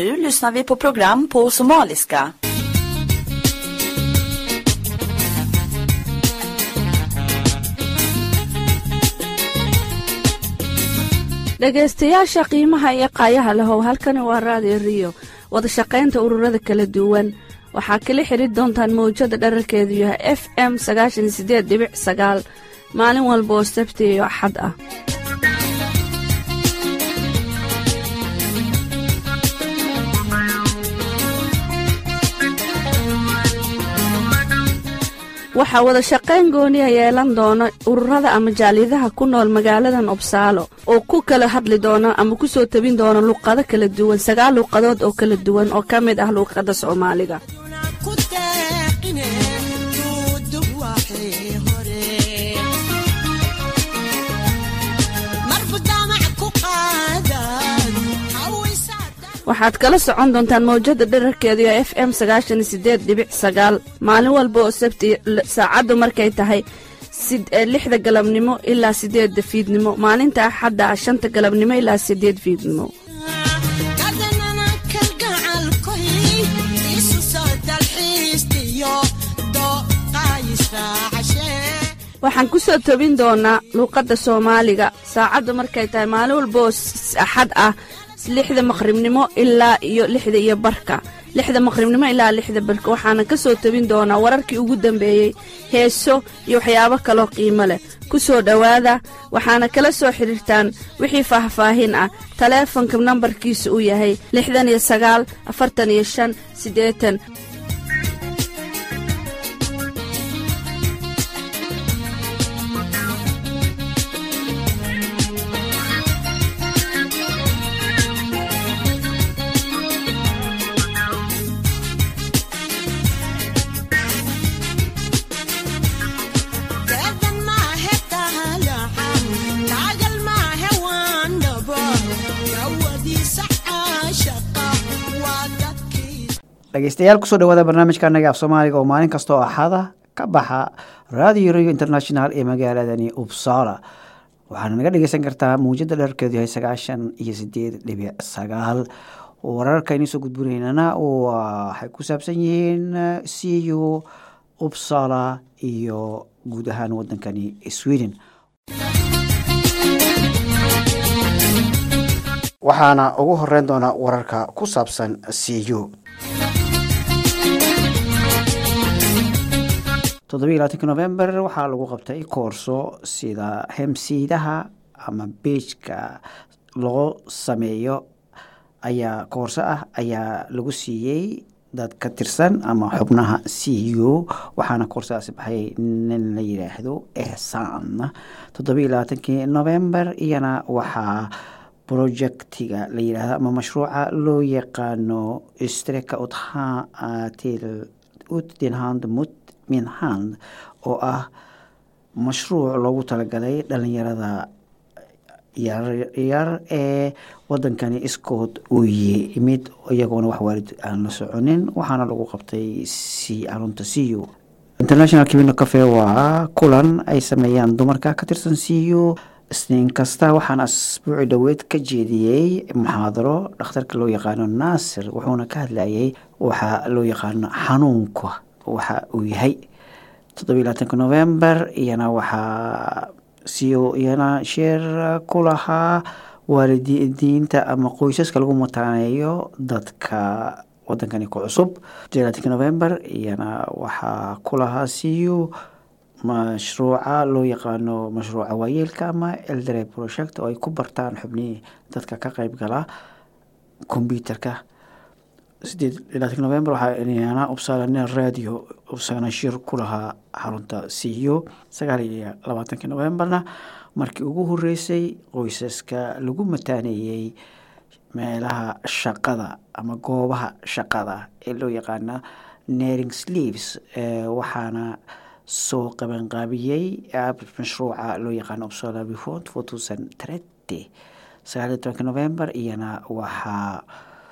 Nu lyssnar vi på program på somaliska. dhegaystayaasha qiimaha iyo qaayaha lahow halkani waa raadiyo riyo wadashaqaynta ururada kala duwan waxaa kala xidri doontaan mawjada dherarkeedu yahay f m sagaashan sideed dhibic sagaal maalin walba oo sabti iyo axad ah waxaa wada shaqayn gooniya yeelan doona ururada ama jaaliyadaha ku nool magaaladan obsaalo oo ku kala hadli doona ama ku soo tabin doona luqado kala duwan sagaal luuqadood oo kala duwan oo ka mid ah luuqadda soomaaliga waxaad kala socon doontaan mawjada dherarkeedu ee f m sagaashan sideed dhibic sagaal maalin walba oo sabti saacaddu markay tahay lixda galabnimo ilaa sideedda fiidnimo maalinta axadda ah shanta galabnimo ilaa sideed fiidnimo waxaan ku soo tobin doonaa luuqadda soomaaliga saacaddu markay tahay maalin walba oo axad ah lixda maqribnimo ilaa iyo lixda iyo barka lixda maqribnimo ilaa lixda barka waxaana ka soo tebin doonaa wararkii ugu dambeeyey heeso iyo waxyaabo kaloo qiimo leh ku soo dhowaada waxaana kala soo xidhiirtaan wixii faahfaahin ah taleefonka nambarkiisa uu yahay lixdan iyo sagaal afartan iyo shan siddeetan dhegeystayaal kusoo dhawaada barnaamijka anaga af soomaaliga oo maalin kasta oo axada ka baxa radio radio international ee magaaladani upsala waxaana naga dhegeysan kartaa muujada dherarkeedu yahay sagaashan iyo sideed dhibic sagaal wararka inii soo gudbinaynana waxay ku saabsan yihiin c u upsala iyo guud ahaan wadankani sweden waxaana ugu horeyn doonaa wararka ku saabsan c u toddobiyi labaatanki november waxaa lagu qabtay koorso sida hemsiidaha ama beijka loo sameeyo ayaa koorso ah ayaa lagu siiyey dad ka tirsan ama xubnaha c u waxaana koorsadaasi baxay nin la yidhaahdo ehsan toddobiyi labaatankii november iyana waxaa projectiga la yidhaahdo ama mashruuca loo yaqaano streka uthatil utdenhand mut minhand oo ah mashruuc loogu talagalay dhalinyarada yaryar ee wadankani iskood uu yimid iyagoona wax waalid aan la soconin waxaana lagu qabtay c arunta c u international kibino cafe waa kulan ay sameeyaan dumarka ka tirsan c u isniin kasta waxaana asbuuci dhoweed ka jeediyey muxaadaro dhakhtarka loo yaqaano naasir wuxuuna ka hadlayay waxaa loo yaqaano xanuunka waxa uu yahay toddobiyi labaatanka november iyana waxaa siyo iyana sheer ku lahaa waalidiinta ama qoysaska lagu mataaneeyo dadka wadankani ku cusub toddobiyi labaatanka november iyana waxaa ku lahaa siyo mashruuca loo yaqaano mashruuca waayeelka ama eldere project oo ay ku bartaan xubnihii dadka ka qeyb gala combyuterka sideed labaatanki november waxaa iyana ubsaalana radio ubsana shir ku lahaa xarunta c u sagaal iyo labaatankii novemberna markii ugu horeysay qoysaska lagu mataaneeyey meelaha shaqada ama goobaha shaqada ee loo yaqaana nering sleeves waxaana soo qabanqaabiyey mashruuca loo yaqaano upsala befont four thousand trety sagaal iyo tobanki november iyana waxaa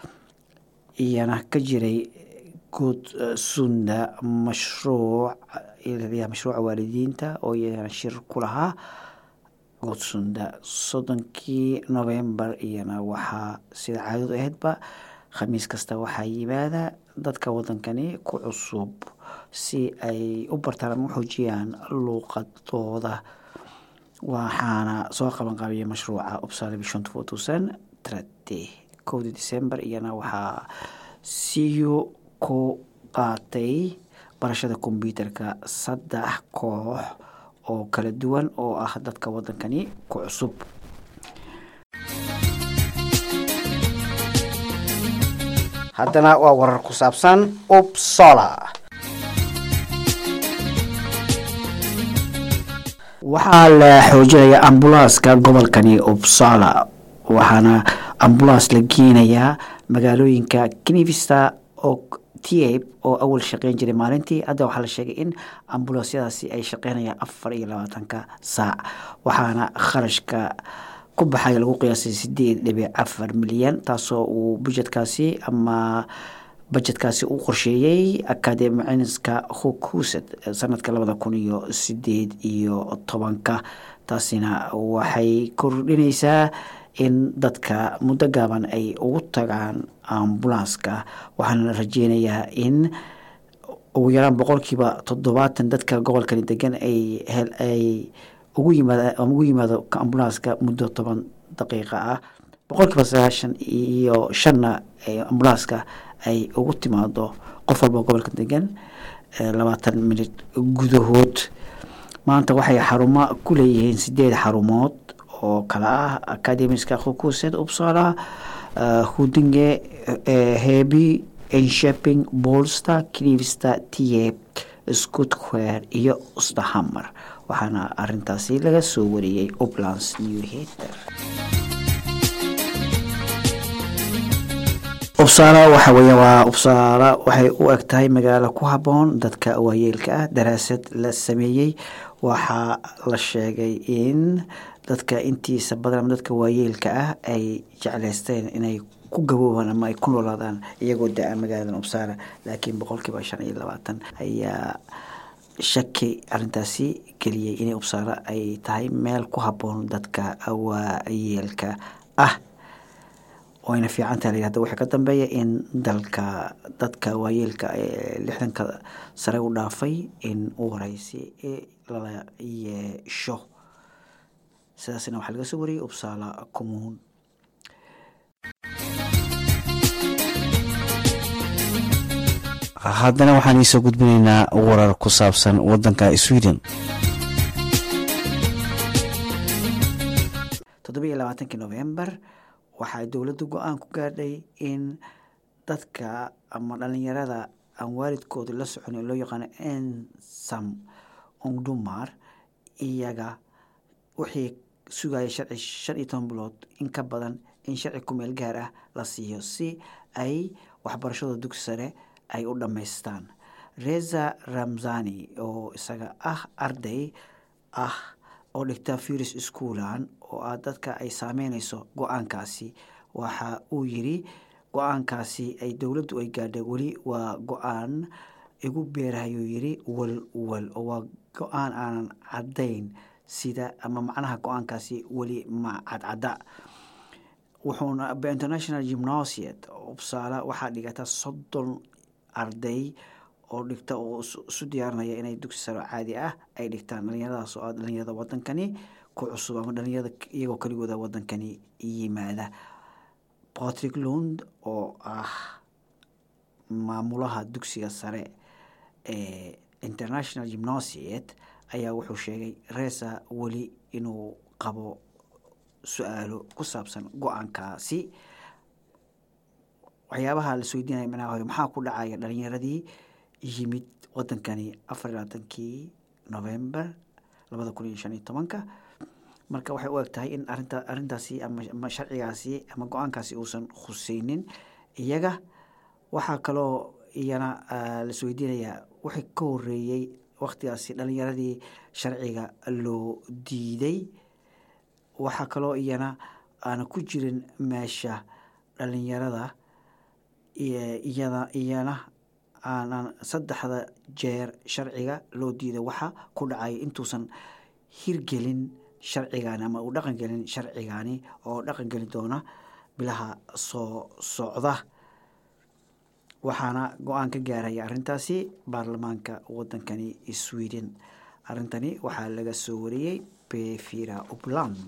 iyana ka jiray good sunda mashruuc mashruuca waalidiinta oo iyana shir ku lahaa goodsunda soddonkii november iyana waxaa sida caadadu ahaydba khamiis kasta waxaa yimaada dadka wadankani ku cusub si ay u bartaan ama u xoojiyaan luuqadooda waxaana soo qaban qaabiyay mashruuca upsala vision two thousand trate kowdii december iyana waxaa siyu ku qaatay barashada kombyuutarka saddex koox oo kala duwan oo ah dadka wadankani ku cusub haddana waa warar ku saabsan upsola waxaa la xoojinaya ambulanska gobolkani upsola waxaana ambulans la geenayaa magaalooyinka knivista oo tiab oo awal shaqeyn jiray maalintii hadda waxaa la sheegay in ambulansyadaasi ay shaqeynayaan afar iyo labaatanka saac waxaana kharashka ku baxaya lagu qiyaasay sideed dhibic afar milyan taasoo uu budjetkaasi ama bajetkaasi u qorsheeyey academicinska hukused sanadka labada kun iyo sideed iyo tobanka taasina waxay kordhineysaa in dadka muddo gaaban ay ugu tagaan ambulanska waxaana la rajeynayaa in ugu yaraan boqolkiiba toddobaatan dadka gobolkani degan ay ay ugu yimaad ugu yimaado ambulanska muddo toban daqiiqa ah boqolkiiba sagaashan iyo shanna ambulanska ay ugu timaado qof walba gobolka degan labaatan minit gudahood maanta waxay xarumo ku leeyihiin sideed xarumood oo kale ah academiska hukused upsala hudinge hebi ensheping bolster knivista tieb scotquare iyo stahammer waxaana arintaasi laga soo wariyey uplands new hater ubsaala waxa weya waa ubsaala waxay u eg tahay magaalo ku habboon dadka waayeelka ah daraasad la sameeyey waxaa la sheegay in dadka intiisa badan ama dadka waayeelka ah ay jeclaysteen inay ku gaboobaan ama ay ku noolaadaan iyagoo da-a magaalada ubsaala laakiin boqolkiiba shan iyo labaatan ayaa shaki arintaasi geliyey inay ubsaala ay tahay meel ku habboon dadka waayeelka ah wayna fiicantaha la yihahda waxaa ka dambeeya in dalka dadka waayeelka ee lixdanka sare u dhaafay in u wareysi lala yeesho sidaasna waxaa laga soo wariyey ubsaala commuun haddana waxaan iisoo gudbinaynaa warar ku saabsan wadanka sweden toddobiiyo labaatankii november waxaa dowladda go-aan ku gaadhay in dadka ama dhalinyarada aan waalidkooda la soconin loo yaqaano ensam ongdumar iyaga wixii sugaya sharci shan iyo toban bilood in ka badan in sharci kumeel gaar ah la siiyo si ay waxbarashada dugsi sare ay u dhammaystaan reza ramzani oo isaga ah arday ah oo dhigta firis schoolan oo ah dadka ay saameyneyso go-aankaasi waxa uu yiri go-aankaasi ay dowladdu ay gaadhay weli waa go-aan igu beerahayuu yiri wal wal oo waa go-aan aanan caddayn sida ama macnaha go-aankaasi weli ma cadcadda wuxuuna international gymnasiet ubsaala waxaa dhigata soddon arday oo dhigta oo isu diyaarinaya inay dugsi saro caadi ah ay dhigtaan dhalinyaradaas oo ah dhalinyarada wadankani ku cusub ama dhalinyarada iyagoo keligooda wadankani yimaada patrick lund oo ah maamulaha dugsiga sare ee international gymnasiet ayaa wuxuu sheegay resa weli inuu qabo su-aalo ku saabsan go-aankaasi waxyaabaha la isweydiinaya manaha hore maxaa ku dhacaya dhalinyaradii yimid wadankani afar iyo labaatankii november labada kun iyo shan iyo tobanka marka waxay u eg tahay in arinta arrintaasi ama sharcigaasi ama go-aankaasi uusan khuseynin iyaga waxaa kaloo iyana la isweydiinayaa wixii ka horeeyey waktigaasi dhalinyaradii sharciga loo diiday waxaa kaloo iyana aana ku jirin meesha dhalinyarada iyada iyana aanan saddexda jeer sharciga loo diiday waxa ku dhacay intuusan hirgelin sharcigaani ama uu dhaqan gelin sharcigaani oo dhaqan geli doona bilaha soo socda waxaana go-aan ka gaaraya arrintaasi baarlamaanka wadankani sweden arrintani waxaa laga soo wariyey befira upland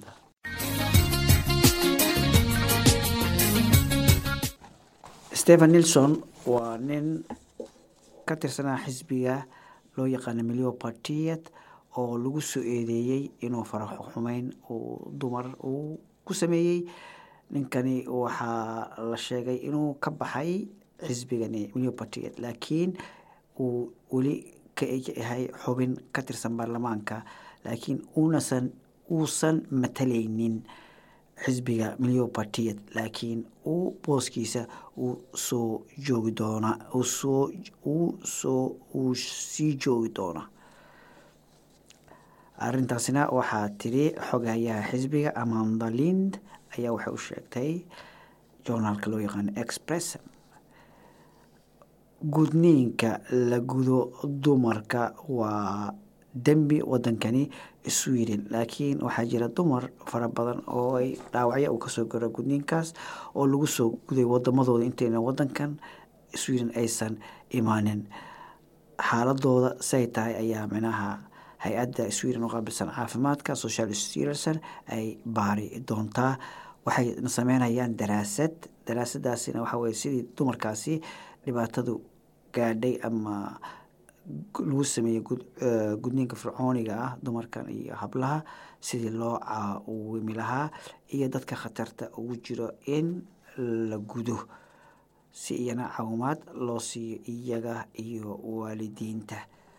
stephen nilson waa nin ka tirsanaa xisbiga loo yaqaana milyo partiet oo lagu soo eedeeyey inuu faraxo xumeyn uu dumar uu ku sameeyey ninkani waxaa la sheegay inuu ka baxay xisbigani milyo partiet laakiin uu weli ka yahay xubin ka tirsan baarlamaanka laakiin unasan uusan matalaynin xisbiga milyo partiet laakiin uu booskiisa uu soo joogi doona soo uu soo uu sii joogi doona arrintaasina waxaa tiri xogayaha xisbiga amanda lind ayaa waxay u sheegtay journaalka loo yaqaano express gudniinka la gudo dumarka waa dembi wadankani sweden laakiin waxaa jira dumar fara badan oo ay dhaawacyo uu kasoo garo gudniinkaas oo lagu soo guday wadamadooda intayna wadankan sweden aysan imaanin xaaladooda say tahay ayaa micnaha hay-adda sweden oo qaabilsan caafimaadka social stirson ay baari doontaa waxay sameynayaan daraasad daraasadaasina waxaa weye sidii dumarkaasi dhibaatadu gaadhay ama lagu sameeyey gudniinka fircooniga ah dumarkan iyo hablaha sidii loo caawimi lahaa iyo dadka khatarta ugu jiro in la gudo si iyana caawimaad loo siiyo iyaga iyo waalidiinta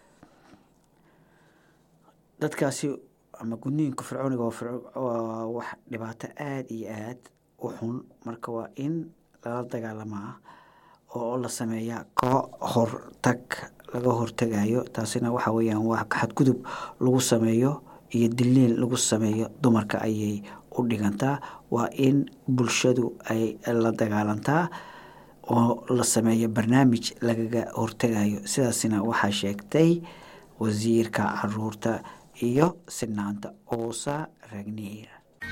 dadkaasi ama gudniinka fircooniga waa wax dhibaato aada iyo aad u xun marka waa in lala dagaalamaa oo la sameeyaa ka hortag laga hortegayo taasina waxa weeyaan waa xadgudub lagu sameeyo iyo diliil lagu sameeyo dumarka ayay u dhigantaa waa in bulshadu ay la dagaalantaa oo la sameeyo barnaamij lagaga hortegayo sidaasina waxaa sheegtay wasiirka caruurta iyo sinaanta oosa ragniir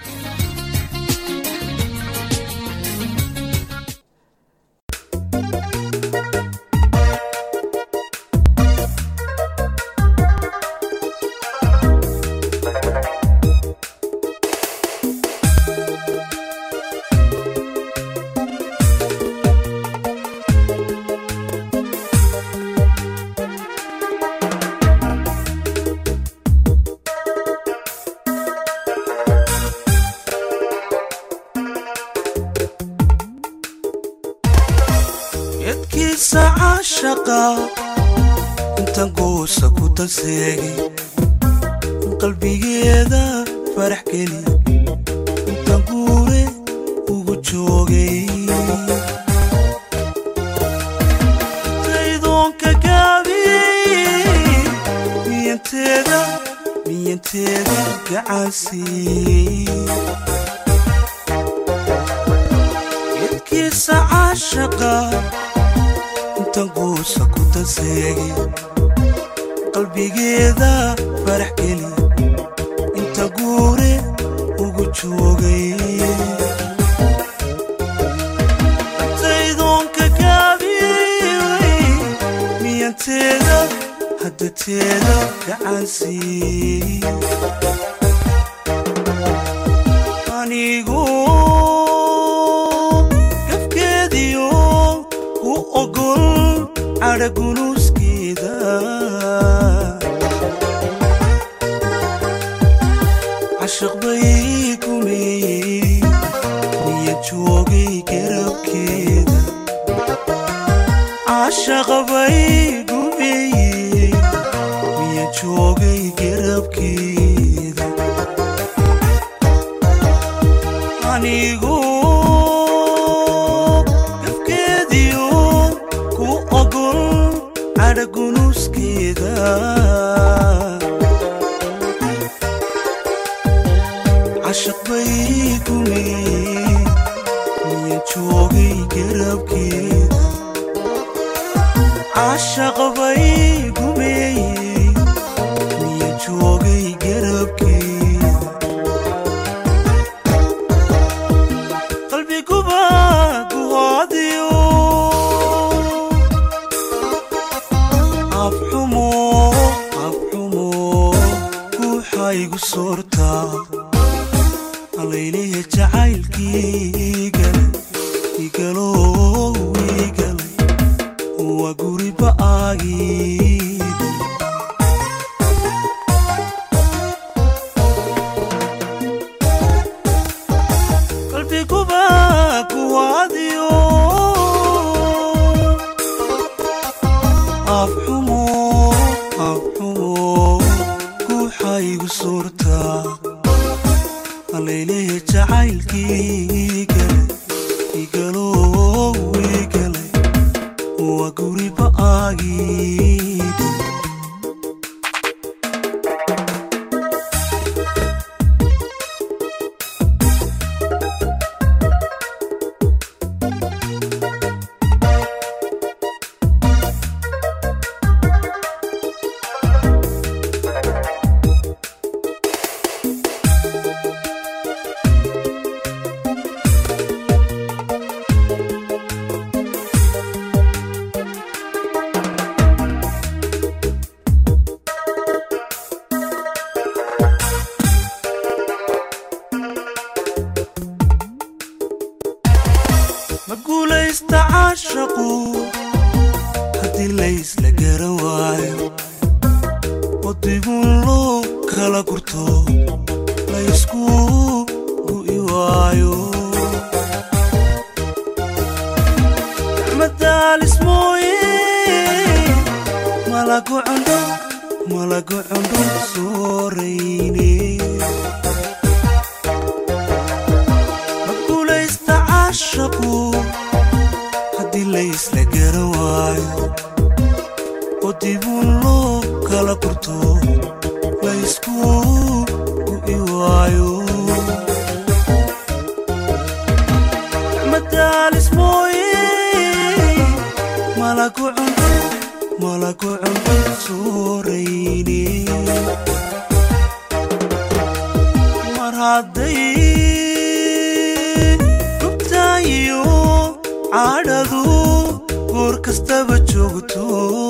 yadkiisa caashaqa intan guusa ku tanseegay qalbigeeda farax geli intan guure ugu joogay taydoonka gaabiyey miyanteeda miyanteeda gacansii yadkiisa caashaqa intan guusa ku tanseegay qalbigeeda farax geli inta guure ugu joogay taydoonka gaabiyey miyanteeda haddateeda gacansii anigu gafkeediyo ku ogol cadhagunuuskeeda cashaq bay gumeeyey miya joogay garabkeeda cashaq bay gumeeyey miya joogay garabkeeda anigu gafkeediyo ku ogol cadhagunuuskeeda cashaq bay gumeeyey miya joogay garabkeeda cashaq bay gumeeyey miya joogay garabkeeda qalbiguba guhaadiyo aagii qalbiguba kuwaadiyo afxumo afxumo guuxaygu suurtaa alaylehe jacaylkii gale igalow igale waa guriba aagii ma guulaysta caashaqu haddii laysla garan waayo oo dibun loo kala gurto laysku gu'i waayo gacmadaalis mooye malagu cundho malagu cundho soorayne ma guulaysta caashaqu haddii laysla garan waayo oo dibun loo kala gurto laysku gu'i waayo madaalis mooye malagu cundho malagu cundho soorayne mar hadday gubtaayo cadhadu goor kastaba joogto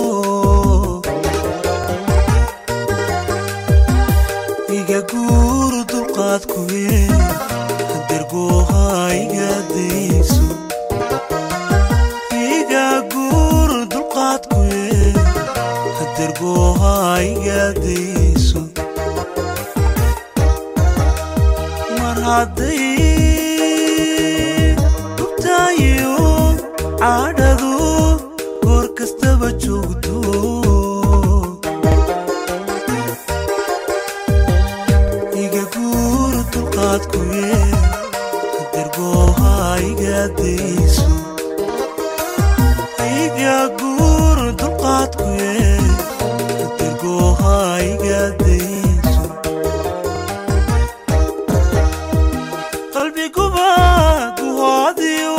iga guuru dulqaadkuye hadergooha iga dayso iga guuru dulqaadkuye hadergooha iga dayso mar hadday gubtaayo cadhadu goor kastaba joogto iga guur dulqaadkuye hadergooha iga dayso iga guur dulqaadkuye hadergooha iga dayso qalbiguba guhaadiyo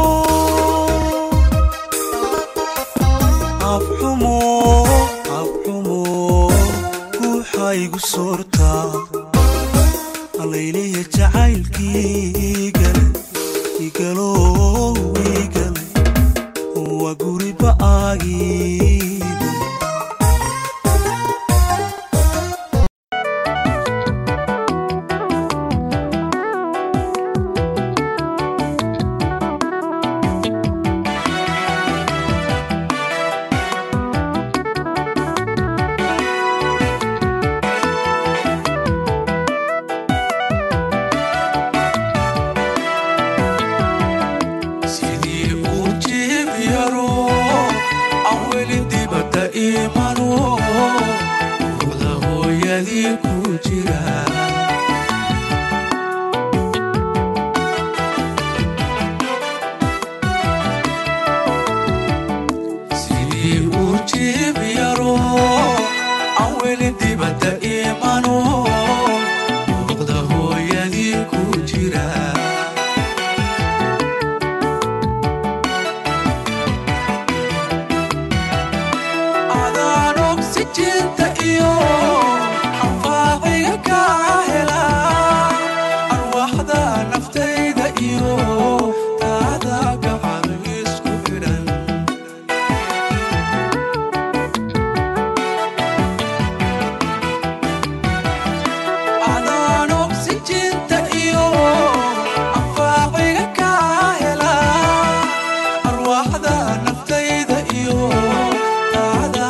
afxumo afxumo guuxaygu soortaa alayleya jacaylkii gale igalow igale waa guriba aagii sidii uu jiib yaro aan weli dibadda imano ruuxda hooyadii ku jira sidii uu jiib yaro aan weli dibadda imano ruuxda hooyadii ku jira adaan oksijinta iyo anfaaciga kaa hela arwaxda naftayda iyo taada gacan isku xidhan adaan oksijinta iyo anfaaciga kaa hela arwaxda naftayda iyo taada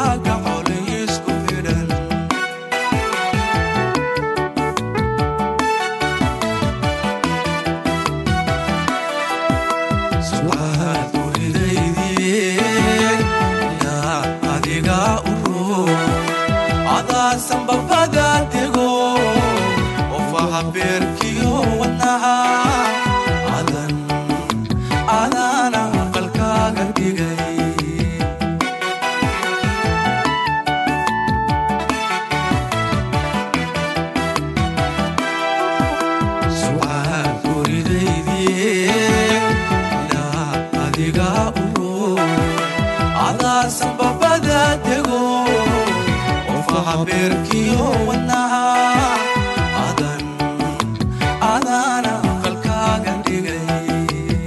dhigay sucaad guridaydii ilaa adiga uro adaasan babada dego qofaha beerkiyo wadnaha adan adaana qalkaaga dhigay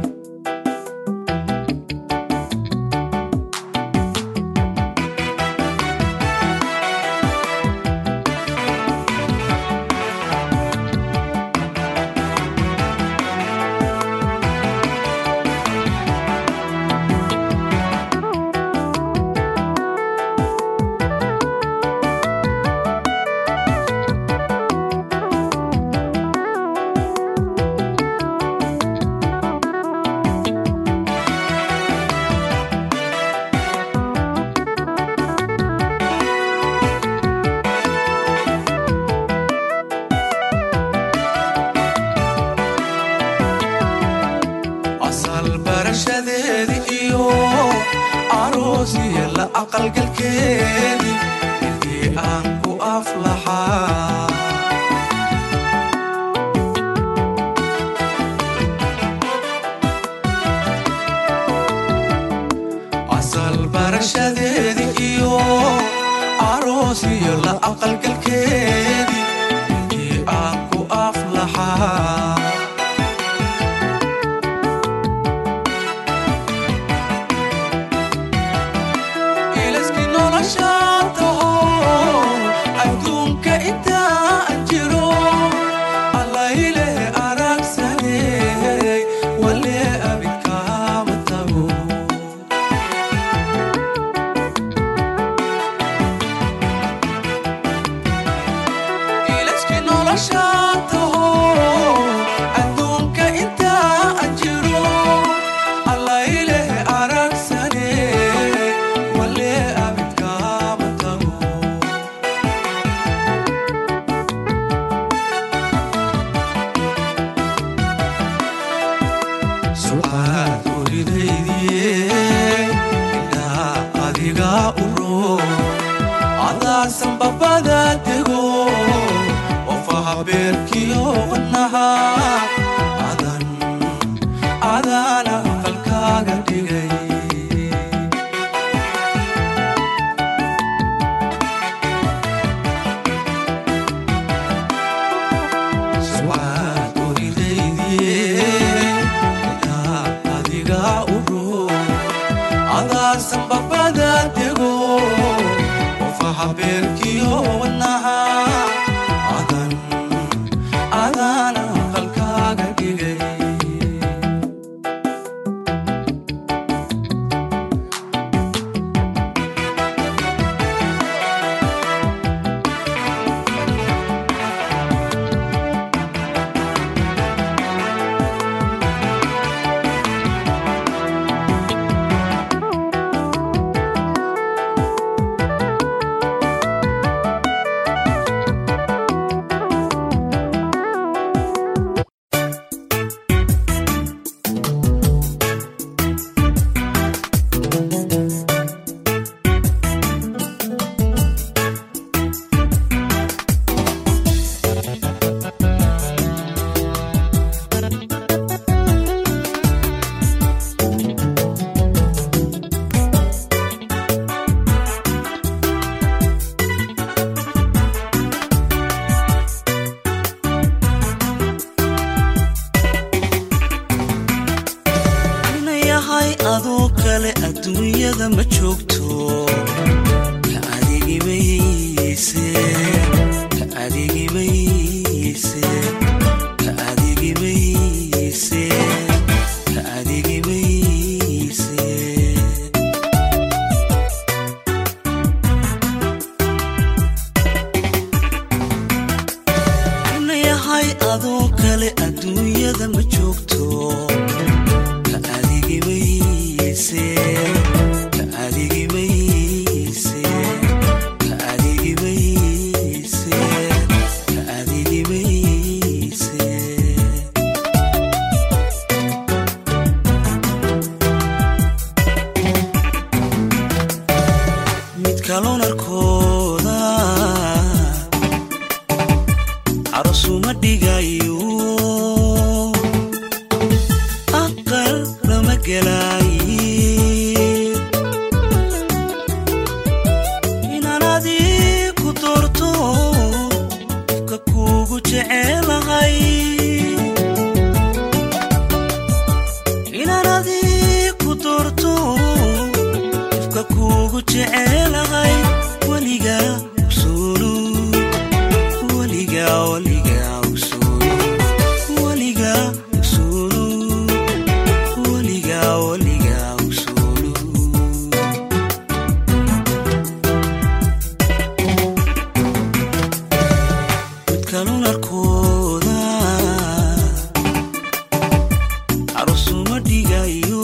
asal barashadeedi iyo aroosiya la aqalgalkeedi intii aan ku aflaxaa asal barashadeedi iyo aroosiya la aqalgalkeedi intii aan ku aflaxaa ilaskii noloshaan taho adduunka intaan jiro allaileh aragsaney wale abidkaama tago ilaskii noloshaan taho adduunka intaan jiro allaileh aragsaney wale abidkaama tago sucaad guridaydii indhaa adiga uro adaasan babada dego qofaha beerkiyo wadnaha adan adaana qalkaaga dhigay sucaad guridaydii indhaa adiga uro adaasan babada dego qofaha beerkiyo wadnaha adan adaana qalkaaga dhigay yahay adoo kale adduunyada ma joogto ka adigimayse ka adigimayse ka adigimayse ka adigimayse na yahay adoo kale adduunyada ma joogto ka adigimayse ka adigimayse midkalonarkooda carosuma dhigayo aqal lama gelaaye inaan adii ku doorto ka kuugu jecelahay inaan adii ku doorto ifka kuugu jecelahay weliga usulu weliga weliga usulu weliga usulu weliga weliga usulu midkalunarkooda carusuma dhigayo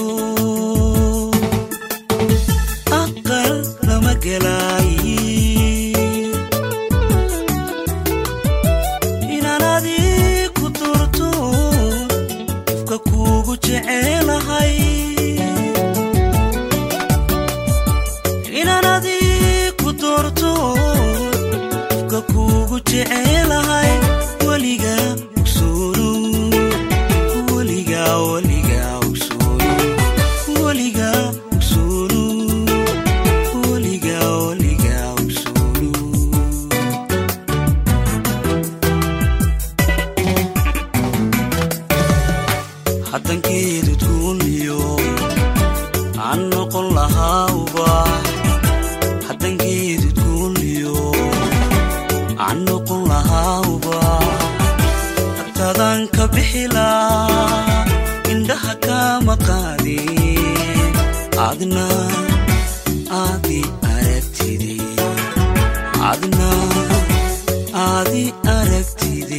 aqal lama gelaaye inaan adii ku doorto ifka kuugu jecelahay inaan adii ku doorto ifka kuugu jecelahay weliga usulu weliga weliga usulu weliga usulu weliga weliga usulu haddankeedud guuniyo aan noqon lahaauba haddankeedud guuniyo aan noqon lahaauba hartaadaan ka bixilaa indhaha kama qaadin adna aadi aragtide adna aadi aragtide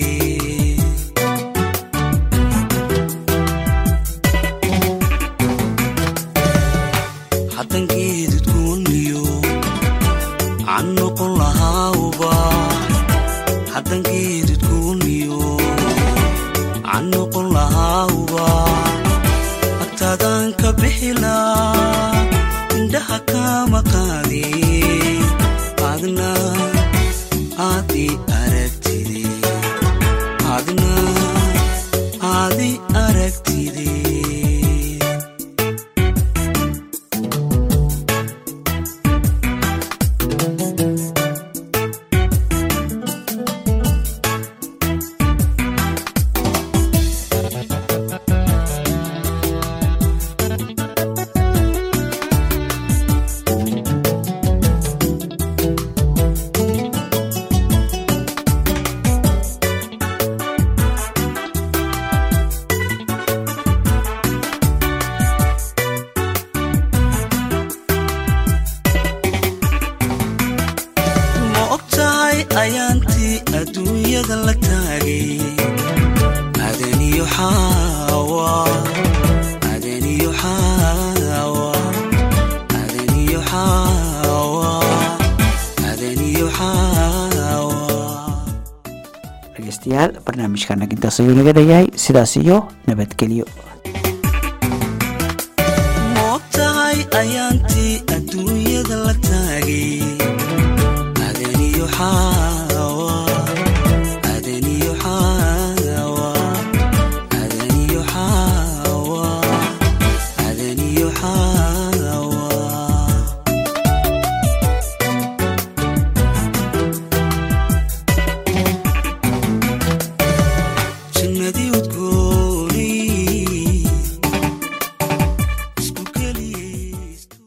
haddankeedud guuniyo aan noqon lahaauba haddankeedud guuniyo aan noqon lahaauba agtaadaan ka bixilaa indhaha kama qaadin adna aadi aragtide adna aadi aragtide ma og tahay ayaantii adduunyada la taagay adaniyo xaawa adaniyo xaawa adaniyo xaawa adaniyo xaawa dhegeystayaal barnaamijkan intaas ayuu naga dhayahay sidaas iyo nabadgelyo ma og tahay ayaantii adduunyada la taagay adaniyo xaawa